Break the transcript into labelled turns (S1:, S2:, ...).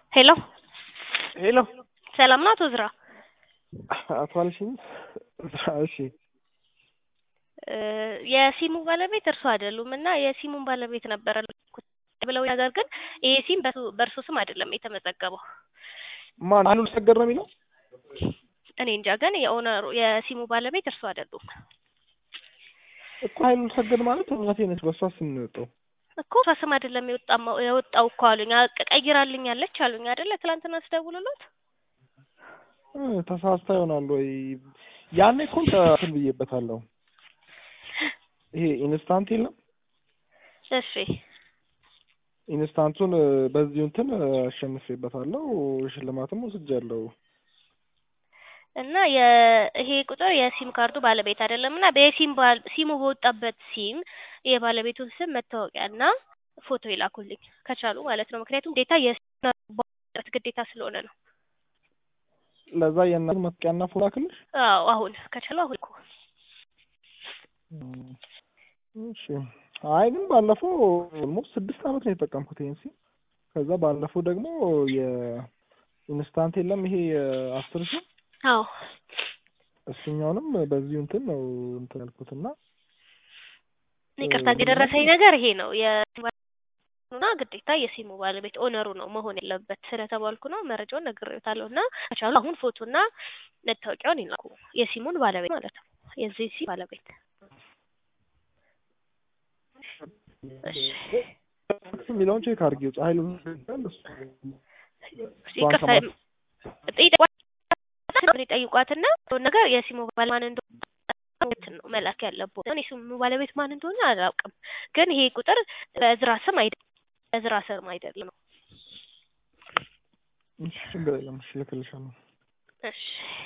S1: ሄሎ
S2: ሄሎ
S1: ሰላም ነው አቶ ዝራ?
S2: አቶ አልሽኝ። እሺ
S1: እ የሲሙ ባለቤት እርሱ አይደሉም እና የሲሙን ባለቤት ነበረ ልኩት ብለው ነገር ግን ይሄ ሲም በሱ- በእርሱ ስም አይደለም የተመዘገበው።
S2: ማን አሉል ሰገድ ነው የሚለው?
S1: እኔ እንጃ ግን የኦነሩ የሲሙ ባለቤት እርሱ አይደሉም
S2: እኮ ሀይሉል ሰገድ ማለት እናቴ ነች። በእሷ ስም ነው የወጣው።
S1: እኮ እሷ ስም አይደለም የወጣው የወጣው እኮ አሉኝ። አቅ- ቀይራልኛለች አሉኝ አይደለ? ትላንትና ስደውልሎት
S2: እ ተሳስታ ይሆናል ወይ? ያኔ እኮ እንትን ብዬበታለሁ። ይሄ ኢንስታንት የለም
S1: እሺ
S2: ኢንስታንቱን እ በዚሁ እንትን እ አሸንፌበታለሁ። ሽልማትም ወስጃለሁ።
S1: እና የ ይሄ ቁጥር የሲም ካርዱ ባለቤት አይደለም እና በሲም ባል ሲሙ በወጣበት ሲም የባለቤቱን ስም መታወቂያና ፎቶ ይላኩልኝ ከቻሉ ማለት ነው። ምክንያቱም ግዴታ የሲም ግዴታ ስለሆነ ነው።
S2: ለዛ የእናት መጥቂያና ፎቶ ላክልሽ።
S1: አዎ አሁን ከቻሉ አሁን እኮ
S2: እሺ አይ ግን ባለፈው ኦልሞስት ስድስት አመት ነው የተጠቀምኩት ይሄን ሲም። ከዛ ባለፈው ደግሞ የኢንስታንት የለም ይሄ የአስር ሺህ
S1: አዎ
S2: እሱኛውንም በዚሁ እንትን ነው እንትን ያልኩትና
S1: ይቅርታ የደረሰኝ ነገር ይሄ ነው የሲሙና ግዴታ የሲሙ ባለቤት ኦነሩ ነው መሆን ያለበት ስለተባልኩ ነው። መረጃውን ነግሬዎታለሁ እና ከቻሉ አሁን ፎቶና መታወቂያውን ይላኩ የሲሙን ባለቤት ማለት ነው የዚህ ሲም ባለቤት እሺ
S2: የሚለውን ቼክ አድርጊው። ፀሐይ ሉ
S1: ይቅርታ ጠይቋትና ነገር የሲሙ ባለ ማን እንደሆነ ነው መላክ ያለበት። እኔ ሲሙ ባለቤት ማን እንደሆነ አላውቅም፣ ግን ይሄ ቁጥር በእዝራ ስም አይደለም፣ በእዝራ ስም አይደለም ነው።
S2: ችግር የለም። እሺ እልክልሻለሁ።
S1: እሺ